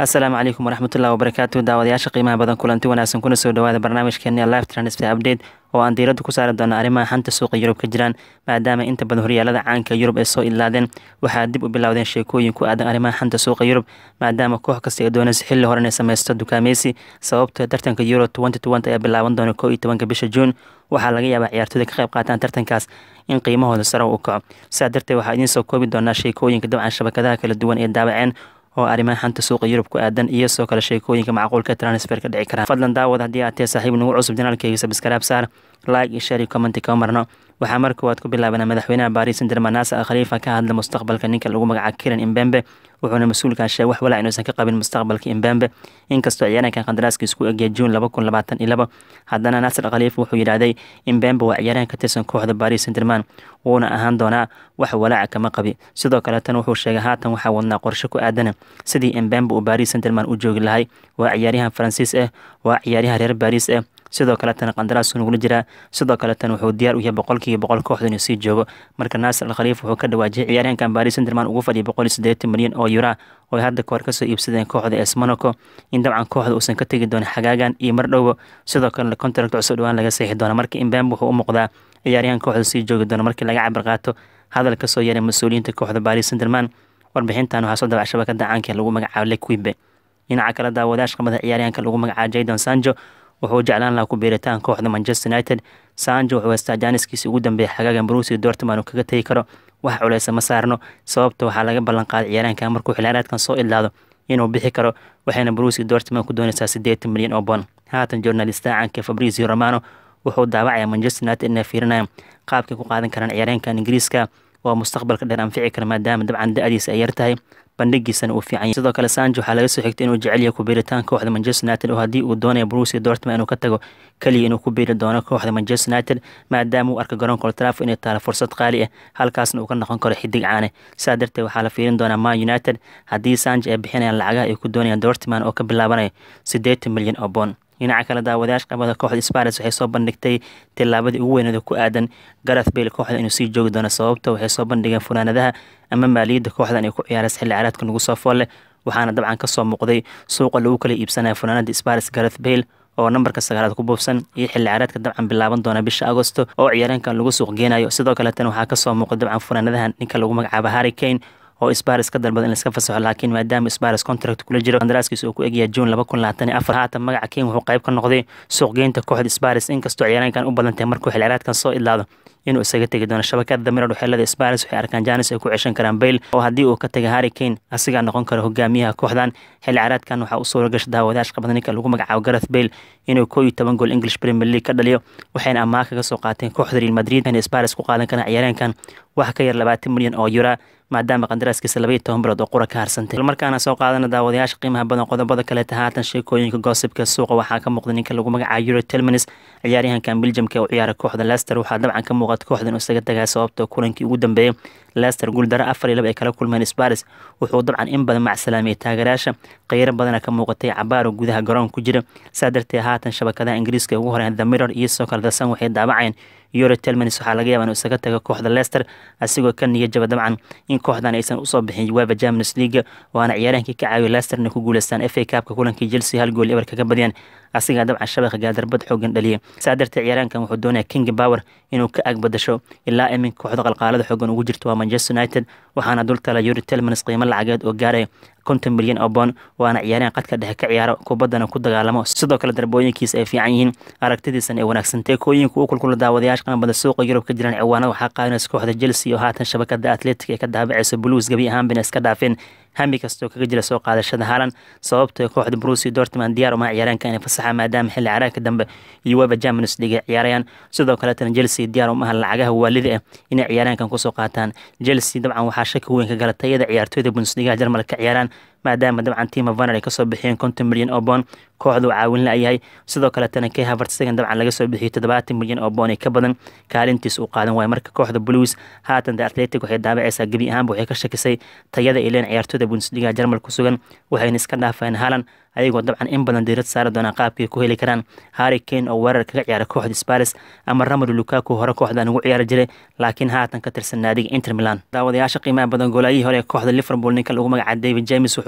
asalaamu calaykum waraxmatullahi wabarakaatu daawadayaasha qiimaha badan kulanti wanaagsan kuna soo dhawaada barnaamijkeeni live transfer update oo aan diiradda ku saari doono arrimaha xanta suuqa yurub ka jiraan maadaama inta badan horyaalada caanka yurub ay soo ilaadeen waxaa dib u bilowdeen sheekooyin ku aadan arrimaha xanta suuqa yurub maadaama koox kasta ay doonaysa xilli hore inay sameysto dukaameysi sababtoo tartanka euro ayaa bilaaban doona koo iyo tobanka bisha juun waxaa laga yaabaa ciyaartooyda ka qayb qaataan tartankaas in qiimahooda sare u kaco sidaa darteed waxaa idiin soo koobi doonaa sheekooyinka dabcan shabakadaha kala duwan ee daabaceen oo arrimaha xanta suuqa yurub ku aadan iyo soo kale sheekooyinka macquulka transfer ka dhici karaan fadlan daawad haddii aad tahay saaxiib nagu cusub janaalkeyga sabskaraab saar like iyo share iyo commenti kama marno waxaa mar koowaad ku bilaabanaa madaxweynaha baris saint germain naasir al khaliifa ka hadla mustaqbalka ninka lagu magacaabo kiran imbembe wuxuuna mas-uulkan sheegay wax walaa inuusan ka qabin mustaqbalka imbembe inkastoo ciyaaraankan qandaraaskiis ku egya juun laba kun labaatan iyo laba haddana naasir al khaliifa wuxuu yidhaahday imbembe waa ciyaaryahan ka tirsan kooxda baris saint germain wuuna ahaan doonaa wax walaaca kama qabi sidoo kaleetana wuxuu sheegay haatan waxaa wadnaa qorshe ku aadana sidii imbembe uu baris saint germain u joogi lahay waa ciyaaryahan faransiis ah waa ciyaaryahan reer baris ah sidoo kaletana qandaraasku nugula jiraa sidoo kaletana wuxuu diyaar u yahay boqolkiiba boqol kooxda inuu sii joogo marka naasir al khaliif wuxuu ka dhawaajiyay ciyaaryahankan baris sanderman ugu fadhiyay boqol iyo siddeetan milyan oo yura oo ay hadda kahor kasoo iibsadeen kooxda es monaco in dabcan kooxda uusan ka tegi doonin xagaagan iyo mar dhowba sidoo kalena contract cusub dhowaan laga seexi doona marka imbembe wuxuu u muuqdaa ciyaaryahan kooxda sii joogi doona markii laga cabir qaato hadal kasoo yeeray mas-uuliyiinta kooxda baris sanderman warbixintan waxaa soo dabac shabakada caanka lagu magacaabo lequibe dhinaca kale daawadayash qamada ciyaaryahanka lagu magacaabo jadon sanjo wuxuu jeclaan lahaa ku biiritaan kooxda manchester united sanjo wuxuu haystaa jaaniskiisii ugu dambeeyay xagaagan brusi dortman uu kaga tegi karo wax culeysa ma saarno sababta waxaa laga ballan qaaday ciyaaraanka markuu xilciyaareedkan soo idlaado inuu bixi karo waxayna brusi dortman ku doonaysaa siddeetan milyan oo bon haatan journalista caanka fabrizio romano wuxuu daawacaya manchester united inay fiirinayaan qaabkay ku qaadan karaan ciyaaryaankan ingiriiska oo mustaqbalka dheer anfici kara maadaama dabcan da-diisa ay yar tahay bandhigiisana uu fiican yahay sidoo kale sanjo waxaa laga soo xigtay inuu jecel yahay ku biiritaan kooxda manchester united oo haddii uu doonayo brusi dortman inuu ka tago keliya inuu ku biiri doono kooxda manchester united maadaama uu arka garoonka old trafford inay taalo fursad qaali ah halkaasna uu ka noqon karo xidig caane sidaa darteed waxaa la fiirin doonaa man united haddii sanjo ay bixinayaan lacagaha ay ku doonayaan dortman oo ka bilaabanayo siddeetan milyan oo bon dhinaca kale daawadayaasha qabada kooxda spares waxay soo bandhigtay tillaabadii ugu weyneeda ku aadan gareth bale kooxda inuu sii joogi doono sababta waxay soo bandhigeen funaanadaha ama maaliyadda kooxdan ay ku ciyaaraysa xilli ciyaareedka nagu soo foolle waxaana dabcan ka soo muuqday suuqa lagu kala iibsanaya funaanada spares gareth bale oo nambarka sagaalaad ku buufsan iyo xilli ciyaareedka dabcan bilaaban doona bisha agosto oo ciyaareenkan lagu suuq geenayo sidoo kaleetana waxaa kasoo muuqda dabcan funaanadahan ninka lagu magacaabo harry kane oo spares ka dalbada in laiska fasaxo laakiin maadaama spares contract kula jiro qandaraaskiisa uu ku egyahay juun laba kun labaatan iyo afar haatan magaca ken wuxuu qayb ka noqday suuqgeynta kooxda spares inkastoo ciyaaraankan u badan tahay markuu xilciyaareedkan soo idlaado inuu isaga tegi doono shabakada damirad waxeelada spares waxay arkaan janis ay ku ceshan karaan bail oo haddii uu ka taga harry kane asigaa noqon karo hogaamiyaha kooxdan xilli ciyaareedkan waxaa u suura gasha daawadayash qabada ninka lagu magacaabo gareth bail inuu koo iyo toban gool english premier league ka dhaliyo waxayna ammaan kaga soo qaateen kooxda real madrid inay spares ku qaadan karaan ciyaareenkan wax ka yar labaatan milyan oo yura maadaama qandaraaskiisa laba iyo toban bilood oo qura ka harsantay islamarkaana soo qaadana daawadayaasha qiimaha badan qodobada kaleeta haatan sheekooyinka goosibka suuqa waxaa ka muuqda ninka lagu magacaabo euro telmanis ciyaaryahankan beljamka ee u ciyaara kooxda leicester waxaa dabcan ka muuqata kooxda inuu isaga tagaya sababta kulankii ugu dambeeyay leicester guuldaro afar iyo laba ay kala kulmeen spares wuxuu dabcan in badan macsalaamiyey taageerayaasha kheyro badana ka muuqatay cabaaro gudaha garoonka ku jira saa darteed haatan shabakadaha ingiriiska ugu horeyn the mirror iyo sidoo kale dasan waxay daabaceen euro telmanis waxaa laga yaaba inuu isaga tago kooxda leicester asigoo ka niya jaba dabcan in kooxdan aysan usoo bixin weba champions league waana ciyaaraankii ka caawiyo leicester inay ku guuleystaan f a cabka kulankii chelsea hal gool eber kaga badiyaan asigaa dabcan shabaqa gaadarbad xoogan dhaliyay saa darteed ciyaaraankan wuxuu doonaya king power inuu ka ag badasho ilaa iminka kooxda qalqaalada xoogan ugu jirto waa manchester united waxaana dultala euro telmanis qiimo lacageed oo gaaraya konton milyan oo bon waana ciyaaryahan qadka dhexe ka ciyaaro kubaddana ku dagaalamo sidoo kale darbooyinkiisa ay fiican yihiin aragtidiisana ay wanaagsantay kooyinka u kulkula daawadayaasha qanbada suuqa yurub ka jiraan ciwaanada waxaa qaadanaysa kooxda chelsea oo haatan shabakada atletic ee ka daabacaysa blues gebi ahaanbina iska dhaafeen hami kastoo kaga jira soo qaadashada haalan sababtoo kooxda brusi dortman diyaar uma ciyaaraanka inay fasaxa maadaama xilli caraagka dambe iyo weba champions league ay ciyaarayaan sidoo kaletana chelsea diyaar uma aha lacagaha waalida ah inay ciyaaraankan kusoo qaataan chelsea dabcan waxaa shaki weyn ka gala tayada ciyaartooyda bundesligaha jarmalka ka ciyaaraan maadaama dabcan tiima vaner ay kasoo bixiyeen konton milyan oo boon kooxdu caawin la-yahay sidoo kaletana kay havertsagan dabcan laga soo bixiyey toddobaatan milyan oo boon ee ka badan kaalintiis uu qaadan waayo marka kooxda blues haatan the atletic waxay daabacaysaa gebi ahaanba waxay ka shakisay tayada ay leen ciyaartooyda bundesligaha jarmal ku sugan waxayna iska dhaafeen halan ayagoo dabcan in badan diirad saari doonaan qaabkay ku heli karaan harry kane oo weerar kaga ciyaara kooxda spares ama ramadu lukaku hore kooxdan ugu ciyaari jiray laakiin haatan ka tirsan naadiga inter milan daawadayaasha qiimaha badan goolaayihii hore ee kooxda liverpool ninka lagu magaca david james wuxuu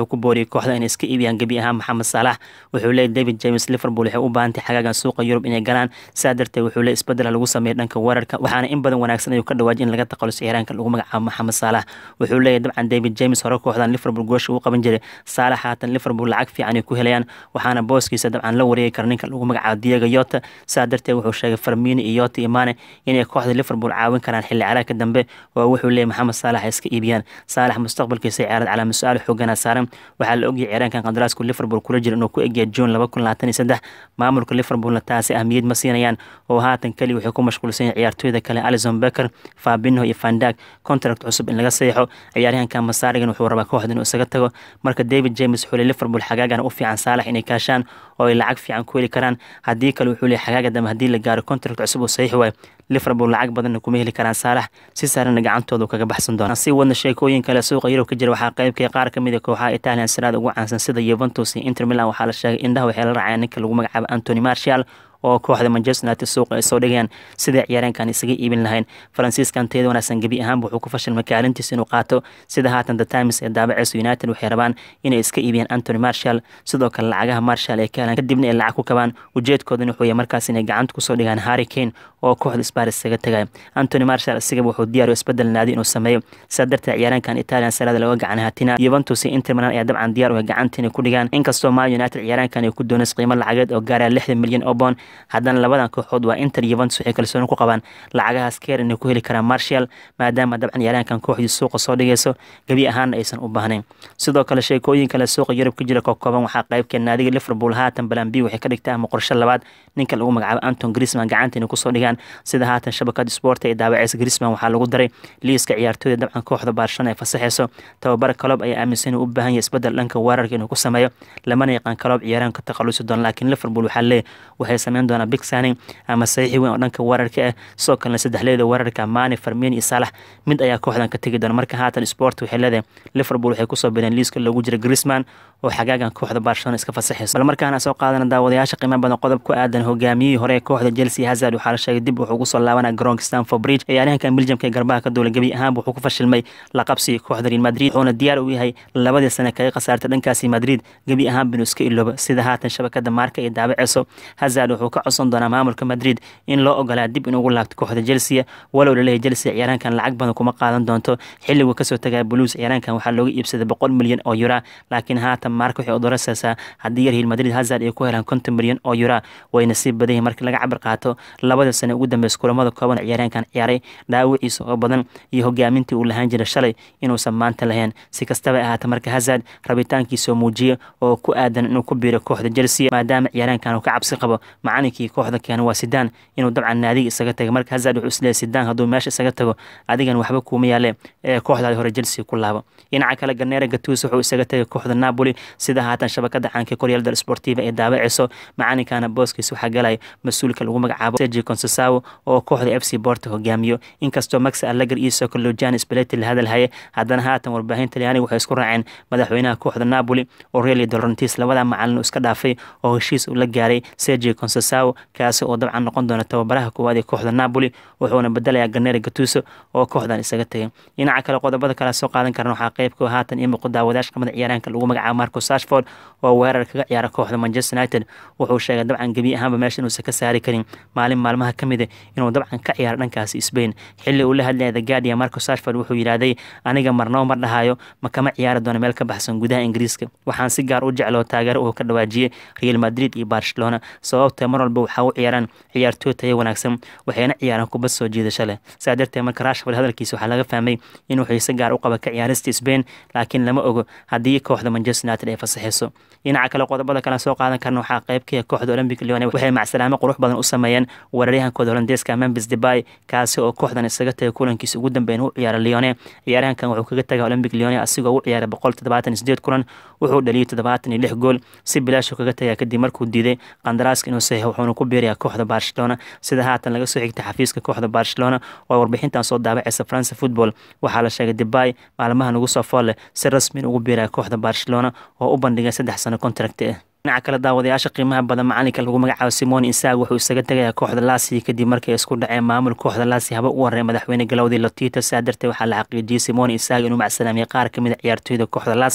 wuxuu ku booriyey kooxda inay iska iibiyaan gebi ahaan maxamed saalax wuxuu leeyay david james liverpool waxay u baahantay xagaagan suuqa yurub inay galaan saa darteed wuxuu leey isbedela lagu sameeyay dhanka weerarka waxaana in badan wanaagsan ayuu ka dhawaajay in laga taqaluso ciyaaraanka lagu magacaabo maxamed saalax wuxuu leeyahy dabcan david james hore kooxdan liverpool goosha uu qaban jiray saalax haatan liverpool lacag fiican ay ku helayaan waxaana booskiisa dabcan la wareegi kara ninka lagu magacaabo diego yota saa darteed wuxuu sheegay farmini iyo yota imane inay kooxda liverpool caawin karaan xilli caraagka dambe oo wuxuu leeyahy maxamed saalax ay iska iibiyaan saalax mustaqbalkiisa ciyaarad calaa mas-aal xoogana saaran waxaa la ogyahay ciyaaraankan qandaraasku liverpool kula jira inuu ku egyahay june laba kun labaatan iyo saddex maamulka liverpoolna taasi ahmiyad ma siinayaan oo haatan keli waxay ku mashquulsan yahay ciyaartooyda kale alison becker fabinho iyo fandag contract cusub in laga seexo ciyaaryahanka masaarigan wuxuu rabaa kooxda inuu isaga tago marka david james wuxuu leey liverpool xagaagan u fiican saalax inay kaashaan oo ay lacag fiican ku heli karaan haddii kale wuxuu leey xagaaga dambe haddii la gaaro contract cusub oo saxiix waayo liverpool lacag badanna kuma heli karaan saalax si saarana gacantooda kaga baxsan doona si wadna sheekooyin kale suuqa yurub ka jira waxaa qaybkay qaar ka mid a kooxaha italian siraada ugu caansan sida yuventus iyo inter milan waxaa la sheegay indhaha waxay la raacayaan ninka lagu magacaabo antony martial oo kooxda manchester united suuqa ay soo dhigayaan sidai ciyaareenkan isaga iibin lahayn faransiiskan teeda wanaagsan gebi ahaanba wuxuu ku fashilmay kaalintiisa inuu qaato sida haatan the times ee daabaceysa united waxay rabaan inay iska iibiyaan antony marshall sidoo kale lacagaha marshall ay ka helaan kadibna ay lacag ku kabaan ujeedkoodana wuxuu yahay markaas inay gacanta kusoo dhigaan harry kane oo kooxda sparis isaga tagay antony marshall isigaba wuxuu diyaar isbedel naadi inuu sameeyo sidaa darteed ciyaareenkan italian sarada laga gacan hatina yuventus iyo inter milan ayaa dabcan diyaar u gacanta inay ku dhigaan inkastoo man united ciyaareenkan ay ku doonaysa qiimo lacageed oo gaaraya lixdan milyan oo bond haddana labadan kooxood waa inter yuventus waxay kalsooni ku qabaan lacagahaas keer inay ku heli karaan marshall maadaama dabcan ciyaaryahankan kooxdii suuqa soo dhigayso gebi ahaanna aysan u baahnayn sidoo kale sheekooyin kale suuqa yurub ka jira ka kooban waxaa qaybkee naadiga liverpool haatan balan b waxay ka dhigtaa ama qorshe labaad ninka lagu magacaabo anton grisman gacanta inay kusoo dhigaan sida haatan shabakada sport ee daawaceysa grisman waxaa lagu daray liiska ciyaartooyda dabcan kooxda barcelona ay fasaxeyso tababara kalob ayaa aaminsan inuu u baahan yahay isbedel dhanka weerarka inuu ku sameeyo lamana yaqaan kalob ciyaaraan ka taqalusi doona laakiin liverpool waxaa leeyahy waxay sameyn doonaa big signing ama saxiixi weyn oo dhanka weerarka ah sidoo kalena saddexleeda weerarka mani farmin iyo saalax mid ayaa kooxdan ka tegi doona marka haatan sport waxay leedahay liverpool waxay kusoo bireen liiska loogu jira grisman oo xagaagan kooxda barcelona iska fasaxayso bal markaana soo qaadana daawadayaasha qiimo badan qodob ku aadan hogaamiyihii hore ee kooxda chelsea hazard waxaa la sheegay dib wuxuu kusoo laabanaa garoonka stanford bridge ciyaaryahankan belgiumka ee garbaha ka duula gebi ahaanba wuxuu ku fashilmay laqabsiga kooxda real madrid wuxuuna diyaar u yahay labadii sane kaga khasaartay dhankaasi madrid gebi ahaanba inuu iska iloobo sida haatan shabakada maarka iyo daabaceyso hazard wuxuu ka codsan doonaa maamulka madrid in loo ogolaa dib inugu laabto kooxda chelsea walow laleeyahay chelsea ciyaaraankan lacag badan kuma qaadan doonto xilliguu kasoo tagaya blues ciyaaraankan waxaa looga iibsaday boqol milyan oo yura laakiin haatan maarka waxay odorasaysaa haddii real madrid hazard ay ku helaan konton milyan oo yura wayna sii badan yihin markii laga cabir qaato labada sane ugu dambeysa kulamada kooban ciyaaraankan ciyaaray dhaawiciisa oo badan iyo hogaamintii uu lahaan jiray shalay inuusan maanta lahayn si kastaba ahaata marka hazard rabitaankiisa oo muujiya oo ku aadan inuu ku biiro kooxda chelsea maadaama ciyaaraankan uu ka cabsi qabo macalinkii kooxda keena waa sidaan inuu dabcan naadiga isaga taga marka hazard wuxuu isleeyahy sidaan hadduu meesha isaga tago adigan waxba kuuma yaale ee kooxdaadi hore chelsea ku laabo dhinaca kale ganera gatus wuxuu isaga tagay kooxda napoli sida haatan shabakada caanka koryaalda sportiva ee daabaceyso macalinkana booskiisa waxaa galaya mas-uulka lagu magacaabo sergi consesao oo kooxda f c borta hogaamiyo inkastoo max alleger iyo socolojani spaleti la hadalhaye haddana haatan warbaahin talyaaniga waxay isku raaceen madaxweynaha kooxda napoli aurelio dolrantis labada macalin uu iska dhaafay oo heshiis uu la gaaray sergi consesao kaasi oo dabcan noqon doona tababaraha koowaad ee kooxda napoli wuxuuna bedelayaa ganera gatuso oo kooxdan isaga tagay dhinaca kale qodobada kale soo qaadan karan waxaa qeybka haatan iyo muuqu daawadayash qamada ciyaaraanka lagu magacaabo marco sashford oo weerar kaga ciyaara kooxda manchester united wuxuu sheegay dabcan gebi ahaanba meesha inuusan ka saari karin maalin maalmaha ka mid a inuu dabcan ka ciyaaro dhankaasi spain xilli uu la hadlaya the guardian marco sashford wuxuu yidhaahday aniga marnabo ma dhahayo ma kama ciyaari doono meel ka baxsan gudaha ingiriiska waxaan si gaar u jecloo taageero uu ka dhawaajiyey real madrid iyo barcelona sababta mar walba waxaa u ciyaaraan ciyaartooy tayo wanaagsan waxayna ciyaaraan kubad soo jiidasho leh saa darteed marka rashford hadalkiisa waxaa laga fahmay inuu xiise gaar u qaba ka ciyaarista spain laakiin lama ogo haddii kooxda manchester united ay fasaxeyso dhinaca kale qodobada kale soo qaadan karna waxaa qeybkaya kooxda olympic leone waxay macsalaamo qurux badan u sameeyeen weeraryahankooda holandeeska memphis debay kaasi oo kooxdan isaga tagay kulankiisa ugu dambeyn u ciyaara leone ciyaaryahankan wuxuu kaga tagay olympic leone asigoo u ciyaaray boqol toddobaatan iyo sideed kulan wuxuu dhaliyay toddobaatan iyo lix gool si bilaashu kaga tagaya kadib markuu diiday qandaraaska inuu saxiixo wuxuuna ku biirayaa kooxda barcelona sida haatan laga soo xigtay xafiiska kooxda barcelona oo warbixintan soo daabaceysa france football waxaa la sheegay debay maalmahan ugu soo fool leh si rasmi ugu biiraya kooxda barcelona oo u bandhigay saddex sano contract ah dhinaca kale daawadayaasha qiimaha badan macalinka lagu magacaabo simon isaag wuxuu isaga tegayaa kooxda laasi kadib markay isku dhaceen maamul kooxda laasi haba u waray madaxweyne galowdii lotito saa darteed waxaa la xaqiijiyey simon isaag inuu macsalaamiyey qaar kamid a ciyaartooyda kooxda lasio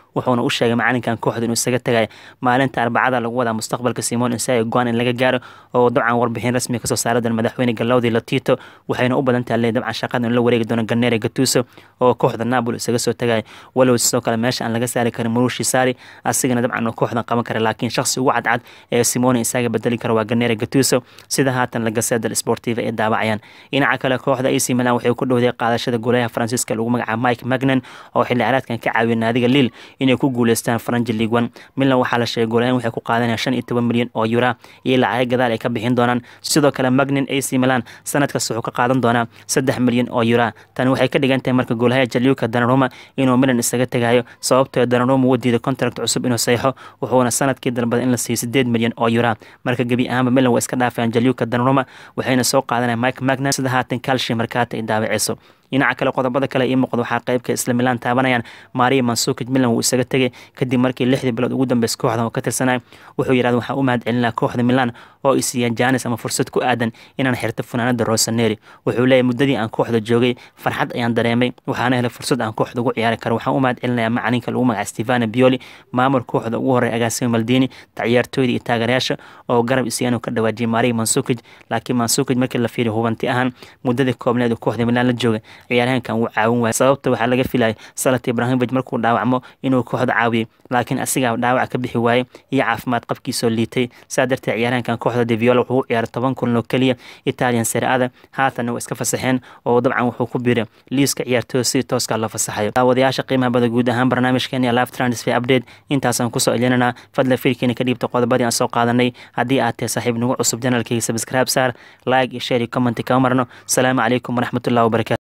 wuxuuna u sheegay macalinkan kooxda inuu isaga tagay maalinta arbacada lagu wadaa mustaqbalka simon insai goan in laga gaaro oo dabcan warbixin rasmi kasoo saara doona madaxweyne galowdi latito waxayna u badan tahay le dabcan shaqada in la wareegi doono ganere gatuso oo kooxda napoli isaga soo tagay walow sidoo kale meesha aan laga saari karin murushi sari asigana dabcan kooxdan qaban kara laakiin shakhsi ugu cadcad ee simone isaga bedeli kara waa ganere gatuso sida haatan lagaseda sportiva ee daawacayaan dhinaca kale kooxda ac milan waxay ku dhowday qaadashada goolaha faransiiska lagu magacaabo mike magnan oo xilli caraadkan ka caawiya naadiga liil inay ku guuleystaan faranji league one milan waxaa la sheegay goolahan waxay ku qaadanayaan shan iyo toban milyan oo yura iyo lacag gadaal ay ka bixin doonaan sidoo kale magnan ac milan sanadkas wuxuu ka qaadan doonaa saddex milyan oo yura tani waxay ka dhigan tahay marka goolaha jaliuka danaruma inuu milan isaga tegayo sababtoo danaruma uu diiday contract cusub inuu saxo wuxuuna sanadkii dalbada in la siiyo sideed milyan oo yura marka gebi ahaanba milan waa iska dhaafayaan jaliuka danaruma waxayna soo qaadanaya mike magnan sida haatan calshi markaata ay daawaceyso dhinaca kale qodobada kale ii muuqda waxaa qeybka isla milaan taabanayaan maria mansukij milan wuu isaga tegay kadib markii lixdii bilood ugu dambeys kooxdan oo ka tirsanay wuxuu yidhahda waxaa u mahad celinaa kooxda milan oo i siiyeen janis ama fursad ku aadan inaan xirto funaanada rosaneri wuxuu leeyahy muddadii aan kooxda joogay farxad ayaan dareemay waxaana helay fursad aan kooxda ugu ciyaari karo waxaan u mahad celinayaa macalinka lagu magaca stefano bioli maamul kooxda ugu horey agaasimo maldini ciyaartooyda iyo taageerayaasha oo garab isiyaanu ka dhawaajiyay maria mansukij laakiin mansukij markii la fiiriyo hubanti ahaan muddadii koobneed kooxda milan la joogay ciyaaryahankan wuu caawin waayay sababta waxaa laga filayay salat ibrahimovic markuu dhaawacmo inuu kooxda caawiyay laakiin asigaa dhaawac ka bixi waayey iyo caafimaad qabkiisoo liitay saa darteed ciyaaryahankan kooxda deviola wuxuu u ciyaaray toban kulan oo keliya italian seriada haatanna waa iska fasaxeen oo dabcan wuxuu ku biiray liiska ciyaartooda si tooska la fasaxayo daawadayaasha qiimaha bada guud ahaan barnaamijkeeni live transfer update intaasaan kusoo celinanaa fadla fiirkeena ka dhiibta qodobadii aan soo qaadanay haddii aad tahay saaxiib nagu cusub janalkayga subscribe saar like iyo share iyo comment kama marno asalaamu calaykum waraxmatullahi wabarakatu